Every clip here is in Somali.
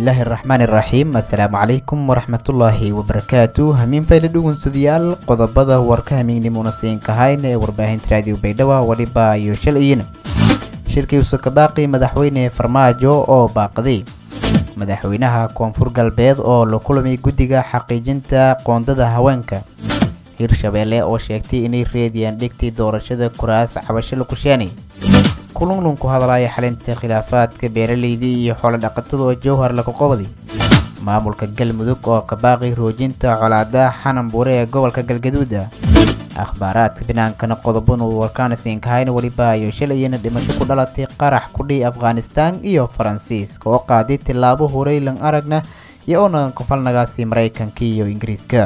bismillaahi araxmaan iraxiim assalaamu calaykum waraxmatullaahi wabarakaatu hamiin fayla dhugunsadayaal qodobada warka hamiignimuna siinkahayn ee warbaahinta raadiyo baydhabo waliba iyo shalayina shirkii usakabaaqi madaxweyne farmaajo oo baaqday madaxweynaha koonfur galbeed oo la kulamay guddiga xaqiijinta qoondada haweenka hirshabeelle oo sheegtay inay reediyaan dhigtay doorashada kuraas cabasho la kusheenay kulunlun ku hadlaya xalinta khilaafaadka beeraleyda iyo xoolo dhaqatada oo jowhar laga qobday maamulka galmudug oo kabaaqay roojinta colaada xanan buure ee gobolka galgaduuda akhbaaraadka binaankana qodobon uu warkaanasiinkahayn weliba iyo shalayina dhimasho ku dhalatay qarax kudhii afghanistaan iyo faransiiska oo qaaday tillaabo horeylan aragna iyo onagan kofalnagaasi maraykanka iyo ingiriiska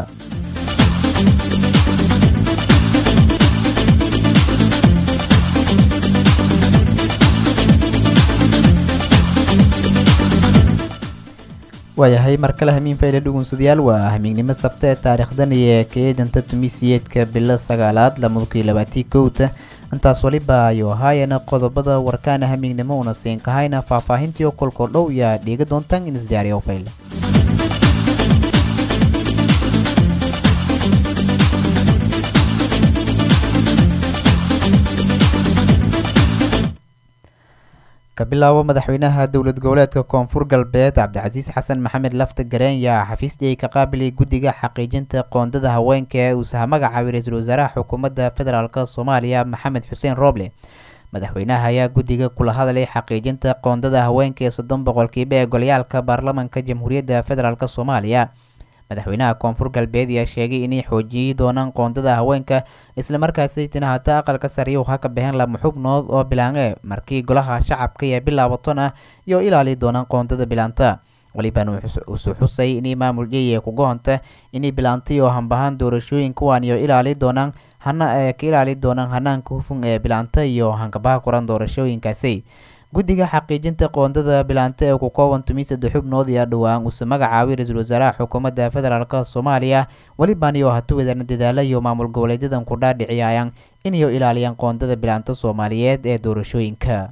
waayahay mar kale hamiin fayle dhugunsadayaal waa hamiignimo sabta ee taariikhdan iyo kaeedanta tumisiyeedka bilo sagaalaad lamadukii labaatii kowta intaas waliba ayuu ahaayana qodobada warkaana hamiignimo una siinkahayna faahfaahintii oo kolkoo dhow yaa dhiiga doontaan in isdiyaariyo fayle kabilaabo madaxweynaha dowlad goboleedka koonfur galbeed cabdicasiis xasan maxamed lafta gareen yaa xafiisdii ka qaabilay guddiga xaqiijinta qoondada haweenka ee uusaha magacaabay ra-iisul wasaaraha xukuumadda federaalk soomaaliya maxamed xuseen rooble madaxweynaha ayaa guddiga kula hadlay xaqiijinta qoondada haweenka ee soddon boqolkiiba ee golyaalka baarlamanka jamhuuriyadda federaalk soomaaliya madaxweynaha koonfur galbeed ayaa sheegay inay xoojiyey doonaan qoondada haweenka islamarkaasaytina hataa aqalka sariya ha ka baxeen lama xubnood oo bilaange markii golaha shacabka ee bilaabaton ah iyo ilaali doonaan qoondada bilaanta waliban usu xusay inay maamul jeye ku gohonta inay bilaantay oo hambahaan doorashooyin kuwaan iyo ilaali doonaan hana ee ka ilaali doonaan hanaanka hufun ee bilaanta iyo hankabaha kuran doorashooyinkaasi guddiga xaqiijinta qoondada bilaanta ee ku kooban tumi saddex xubnood ayaa dhowaan uuse magacaabay ra-iisul wasaaraha xukuumadda federaalk soomaaliya weliban iyo hatu wadana dadaala iyo maamul goboleedyadan ku dhaadhiciyayaan inayo ilaaliyaan qoondada bilaanta soomaaliyeed ee doorashooyinka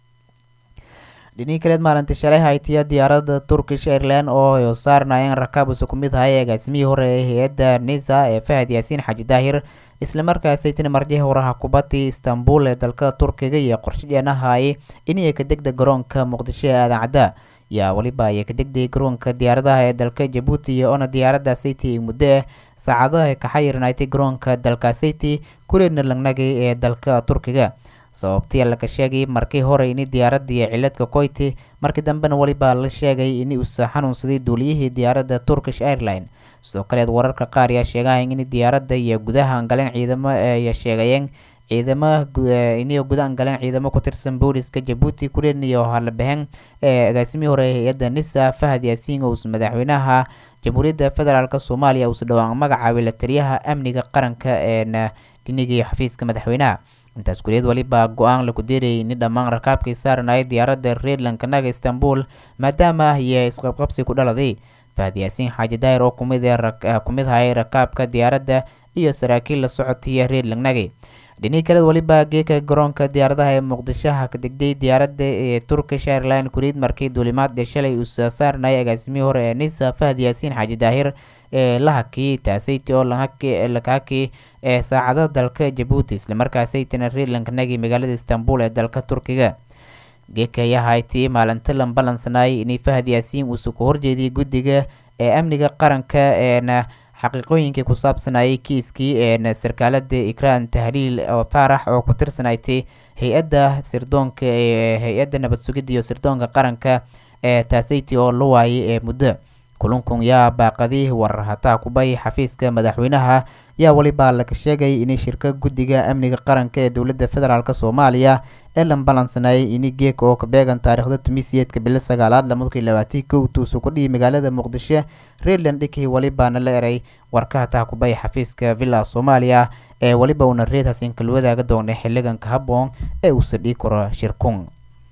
dhinii kaleed maalinta shalay haytiya diyaaradda turkish airline oo saarnaayeen rakaabuse ku mid ahay agaasimihii hore ee hay-adda nisa ee fahad yaasiin xaji daahir islamarkaasaytina marjihii horaha kubadii istanbul ee dalka turkiga iyo qorshadeenahaay inay ka degda garoonka muqdisho ee aadan cadda yaa weliba ayay ka degday garoonka diyaaradaha ee dalka jabuuti iyo ona diyaaradda sayti muddo ah saacadaha ka xayirnaatay garoonka dalka sayti kureedna lagnagay ee dalka turkiga sababtii laga sheegay markii hore ini diyaaradii ciladka koyti markii dambena weliba la sheegay in uusa xanuunsaday duuliyihii diyaaradda turkish airline sidoo kaleed wararka qaar ayaa sheegahayn in diyaaradda iyo gudaha angaleen ciidamo ay sheegayeen ciidamo iniyo guda angaleen ciidamo ku tirsan booliska jabuuti kureedna iyo halabaheen ee agaasimihii hore hay-adda nisa fahad yaasiin ous madaxweynaha jamhuuriyadda federaalk soomaaliya uusa dhowaan magacaabay la taliyaha amniga qaranka ee dhinigii xafiiska madaxweynaha intaas kuleed waliba go-aan laku deerayay ini dhammaan rakaabkii saaranaya diyaaradda reerlankanaga istanbul maadaama iyo isqabqabsi ku dhaladay fahad yaasiin xaaji daahir oo kumid kumid hayay rakaabka diyaaradda iyo saraakiil la socotaya reer lagnage dhinii kaleed waliba geeka garoonka diyaaradaha ee muqdishoha ka degday diyaaradda ee turkish airline kuriid markii duulimaadka shalay uu saaranayay agaasimihii hore ee nisa fahad yaasiin xaaji daahir ee la hakiyey taasayti oo laka hakiyey ee saacada dalka jabuuti islamarkaasaytina reerlankanagi magaalada istanbul ee dalka turkiga geeka ayaa haytay maalinta lambalansanayay inay fahad yaasiin uusa ku horjeediyay guddiga ee amniga qaranka eena xaqiiqooyinkii ku saabsanayay kiiskii een sarkaalada ikraan tahliil faarax oo ku tirsanaytay hay-adda sirdoonka ee hay-adda nabad sugidda iyo sirdoonka qaranka ee taasayti oo la waayay ee muddo kulunkun yaa baaqadii warar hataa kubay xafiiska madaxweynaha yaa weliba laga sheegay inay shirka guddiga amniga qaranka ee dowladda federaalk soomaaliya ee lambalansanayay ini geeka oo ka beegan taariikhda tumisiyeedka bilo sagaalaad lamadukii labaatii kow tuusu ku dhihi magaalada muqdisho reerland dhikii welibaana la eray warka hataa kubay xafiiska villa soomaaliya ee weliba uuna reed hasinka wadaaga doonay xiliganka habboon ee uusa dhii karo shirkun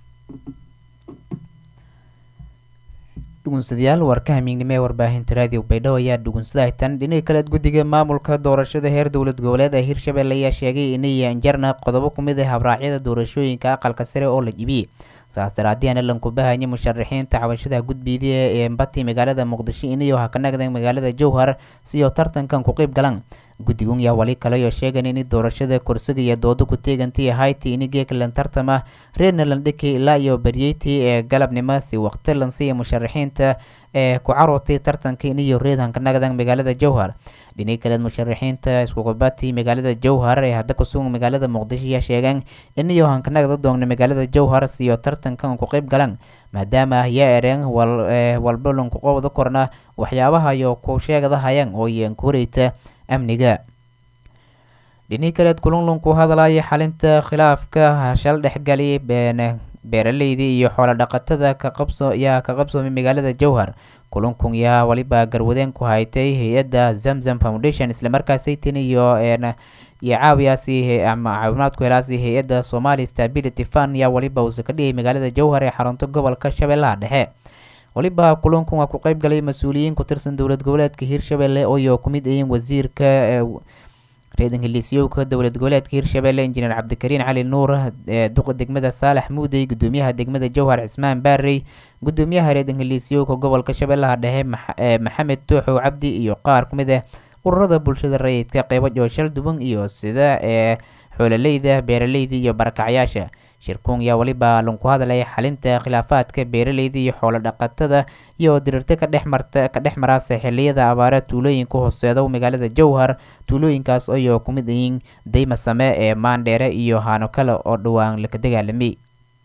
dhugunsadayaal warka hamiignimo ee warbaahinta raadiyo baydhabo ayaa dhugunsadahay tan dhinaga kaleed guddiga maamulka doorashada heer dowlad goboleed ee hirshabelle ayaa sheegay inay anjarna qodobo ku mid ah habraacyada doorashooyinka aqalka sare oo la jibiyey saas daraadiyaana lankubahanya musharaxiinta cabashada gudbiidiya ee mbati magaalada muqdisho iniyo ha ka nagdan magaalada jowhar siyo tartankan ku qeyb galan guddigun yaa wali kaleyo sheegan in doorashada kursiga iyo doodo ku teegantii hayti ini geeklan tartama reerna landhiki ilaa iyo baryeyti ee galabnimo si waqti lansiiya musharaxiinta ee ku carootay tartanka iniyo reedhanka nagdan magaalada jowhar dhini kaleed musharaxiinta iskukubati magaalada jowhar ee hadda kusugan magaalada muqdisho ayaa sheegeen iniyo hankanagda doogna magaalada jowhar siyo tartankan ku qeyb galan maadaama yaa ereen walba lankuqobda korna waxyaabaha iyo ku sheegdahayaan oo iyan ku horeyta amniga dhini kaleed kulunlunku hadlaya xalinta khilaafka shal dhexgali beeraleydii iyo xoolo dhaqatada kaqabso yaa ka qabsoomay magaalada jowhar kulunkun yaa waliba garwadeen ku haytay hay-adda zamzam foundation islamarkaasaytin iyo iyo caawiyaasi ama caawimaadku helaasi hay-adda somali stability fund yaa waliba uuse ka dhigay magaalada jowhar ee xarunta gobolka shabeellaha dhexe waliba kulunkun waa ku qeyb galay mas-uuliyiin ku tirsan dowlad goboleedka hirshabelle ooyo ku mid ayiin wasiirka reedan heliisyowka dowlad goboleedka hirshabelle injineer cabdikariin cali nuur duqa degmada saalax muudey gudoomiyaha degmada jowhar cismaan baarey gudoomiyaha reedan heliisyowka gobolka shabeellaha dhexe maxamed tooxow cabdi iyo qaar ku mid ah ururada bulshada rayidka qeybo jooshal duban iyo sida ee xoololeyda beeraleyda iyo barakacyaasha shirkuun yaa waliba lanku hadlaya xalinta khilaafaadka beeraleyda iyo xoolo dhaqatada iyo dirirta ka dhex marta ka dhex maraasa xiliyada abaara tuulooyinka hooseeda magaalada jowhar tuulooyinkaas ayoo ku mid yihiin dayma same ee maandheere iyo haano kale oo dhowaan laka dagaalamay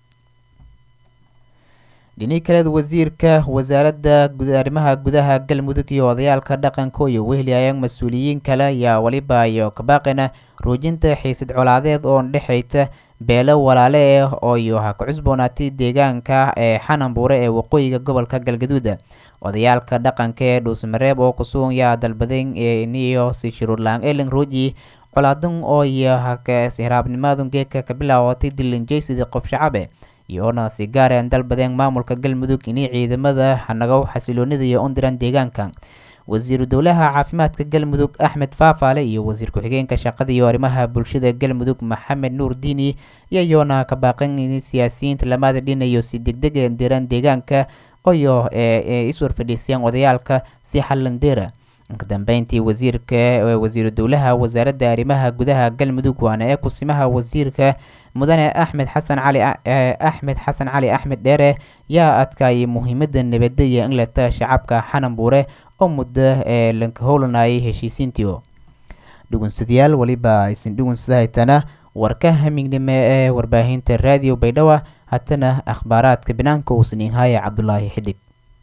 dhini kaleed wasiirka wasaaradda arrimaha gudaha galmudug iyo odayaalka dhaqanka iyo wehliayaan mas-uuliyiin kale ayaa waliba iyo kabaaqina roojinta xiisad colaadeed oo dhexeyta beelo walaale ah oo iyo ha ka cusboonaatay deegaanka ee xananbuure ee waqooyiga gobolka galgaduud odayaalka dhaqanka ee dhuusmareeb oo kusugan yaa dalbaden niyo si shuruurlaan elen roji colaadan oo iyo hiraabnimadun geedka ka bilaabatay dilinjeysidii qof shacabe iyoona si gaareen dalbadeen maamulka galmudug inay ciidamada hanagow xasiloonida iyo undiran deegaanka wasiiru dowlaha caafimaadka galmudug axmed faafaale iyo wasiir ku-xigeenka shaqada iyo arrimaha bulshada galmudug maxamed nuur diini iyayoona ka baaqan in siyaasiyiinta lamada dhinayo si degdega diran deegaanka oyo iswar fadhiisiyaan odayaalka si xalandeera ka dambeyntii wasiirka wasiiru dowlaha wasaaradda arrimaha gudaha galmudug waana ee kusimaha wasiirka mudane axmed xasan cali axmed xasan cali axmed dheere yaa adkaayay muhiimada nabadaya in leta shacabka xananbuure oo muddo ee lanka howlanayay heshiisiintii dhugunsadayaal weliba aysan dhugunsadahaytana warka hamignimo ee warbaahinta raadiyo baydhawa hatana akhbaaraadka banaanka uusan inhaya cabdulaahi xidig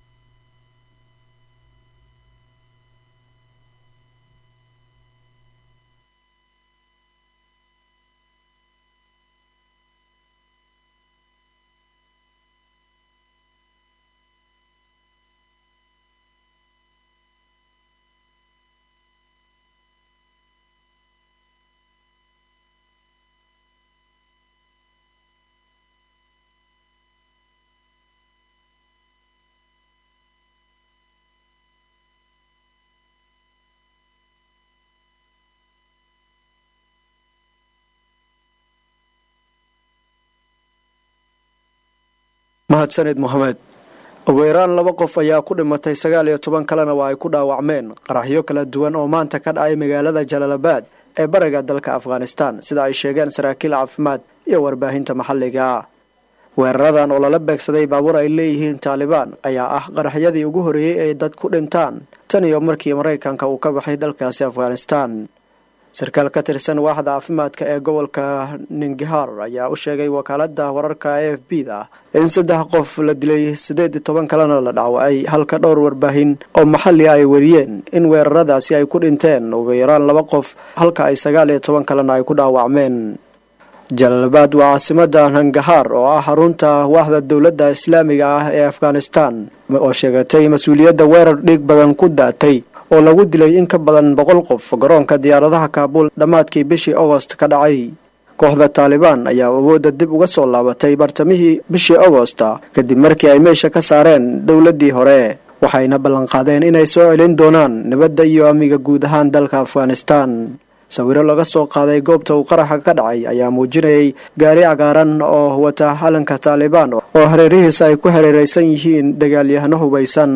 mahadsaned mohamed ugu yaraan laba qof ayaa ku dhimatay sagaal iyo toban kalena waa ay ku dhaawacmeen qaraxyo kala duwan oo maanta ka dhacay magaalada jalaalabaad ee bariga dalka afghanistan sida ay sheegeen saraakiil caafimaad iyo warbaahinta maxalliga weeraradan oo lala beegsaday baabuur ay leeyihiin taalibaan ayaa ah qaraxyadii ugu horreeyey ay dad ku dhintaan tan iyo markii maraykanka uu ka baxay dalkaasi afghanistan sarkaal ka tirsan waaxda caafimaadka ee gobolka ningihar ayaa u sheegay wakaalada wararka a f b da in saddex qof la dilay siddeed iyo toban kalena la dhacwacay halka dhowr warbaahin oo maxalli ay wariyeen in weeraradaasi ay ku dhinteen ugu yaraan laba qof halka ay sagaal iyo toban kalena ay ku dhaawacmeen jalaalabaad waa caasimada nangahaar oo ah xarunta waaxda dowladda islaamiga ah ee afghanistan oo sheegatay mas-uuliyadda weerar dhiig badan ku daatay oo lagu dilay in ka badan boqol qof garoonka diyaaradaha kaabuul dhammaadkii bishii agost ka dhacay kooxda taalibaan ayaa awoodda dib uga soo laabatay bartamihii bishii agosta kadib markii ay meesha ka saareen dowladdii hore waxayna ballanqaadeen inay soo celin doonaan nabadda iyo amniga guud ahaan dalka afghanistan sawiro laga soo qaaday goobta uu qaraxa ka dhacay ayaa muujinayay gaari cagaaran oo wata calanka taalibaan oo hareerihiisa ay ku hareereysan yihiin dagaalyahano hubaysan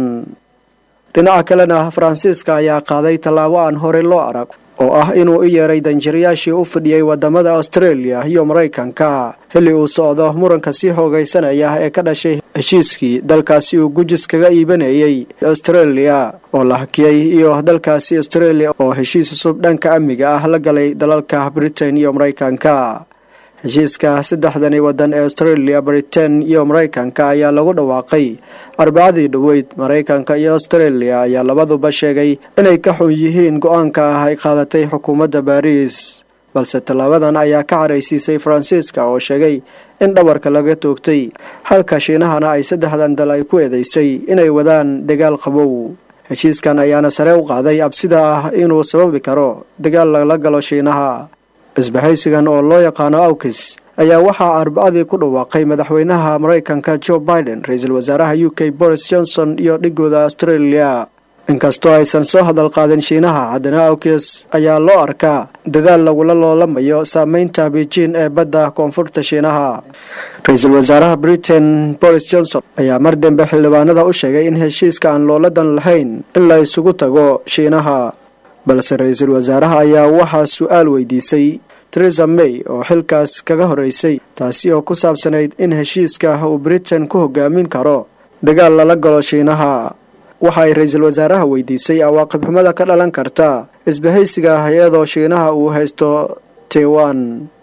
dhinaca kalena faransiiska ayaa qaaday tallaabo aan horey loo arag oo ah inuu u yeeray danjirayaashii u fidhiyey wadamada australia iyo maraykanka xilli uu socdo muranka sii hoogaysanaya ee ka dhashay heshiiskii dalkaasi uu gujis kaga iibanayay australia oo la hakiyey iyo dalkaasi australia oo heshiis cusub dhanka amniga ah la galay dalalka britain iyo maraykanka heshiiska saddexdani waddan ee australia britain iyo maraykanka ayaa lagu dhawaaqay arbacadii dhoweyd maraykanka iyo australia ayaa labaduba sheegay inay ka xun yihiin go-aanka ah ay qaadatay xukuumadda baariis balse tallaabadan ayaa ka caraysiisay faransiiska oo sheegay in dhabarka laga toogtay halka shiinahana ay saddexdan dal ay ku eedeysay inay wadaan dagaal qabow heshiiskan ayaana sare u qaaday absida ah inuu sababi karo dagaal lala galo shiinaha isbahaysigan oo loo yaqaano awkis ayaa waxaa arbacadii ku dhawaaqay madaxweynaha maraykanka joe biden ra-iisul wasaaraha u k boris johnson iyo dhigooda australia inkastoo aysan soo hadal qaadin shiinaha haddana awkis ayaa loo arkaa dadaal lagula loolamayo saameynta beijing ee badda koonfurta shiinaha ra-iisul wasaaraha britain boris johnson ayaa mar dambe xildhibaanada u sheegay in heshiiska aan looladan lahayn in la isugu tago shiinaha balse ra-iisul wasaaraha ayaa waxaa su-aal weydiisay teresa may oo xilkaas kaga horeysay taasi oo ku saabsanayd in heshiiska uu britain ku hogaamin karo dagaal lala galo shiinaha waxa ay ra-iisul wasaaraha weydiisay awaaqib xumada ka dhalan karta isbahaysiga hay-adoo shiinaha uu haysto taiwan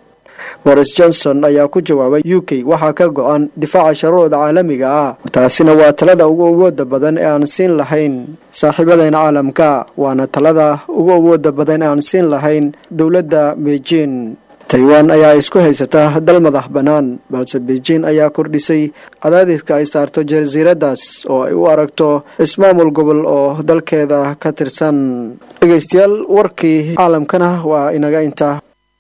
boris johnson ayaa ku jawaabay u k waxaa ka go-an difaaca sharuucda caalamiga ah taasina waa talada ugu awooda badan ee aan siin lahayn saaxiibadeen caalamka waana talada ugu awooda badan ee aan siin lahayn dowladda beijing taiwan ayaa isku haysata dal madax bannaan balse beijing ayaa kordhisay cadaadiska ay saarto jasiiradaas oo ay u aragto ismaamul gobol oo dalkeeda ka tirsan dhegeystayaal warkii caalamkana waa inaga intaa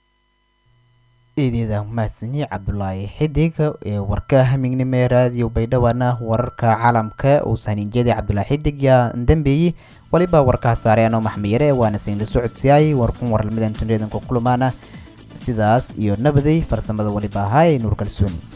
eedeeda mahadsanyi cabdulaahi xidig ee warka hamignimo ee raadiyo baydhawana wararka caalamka uu sahniinjeeda cabdulaahi xidig yaa dambeeyey waliba warkaa saareen oo maxmiyare waana siinla socodsiyaay warkun warlamadan tunreedanka kulumaana sidaas iyo nabaday farsamada waliba ahaa ee nuur kalsooni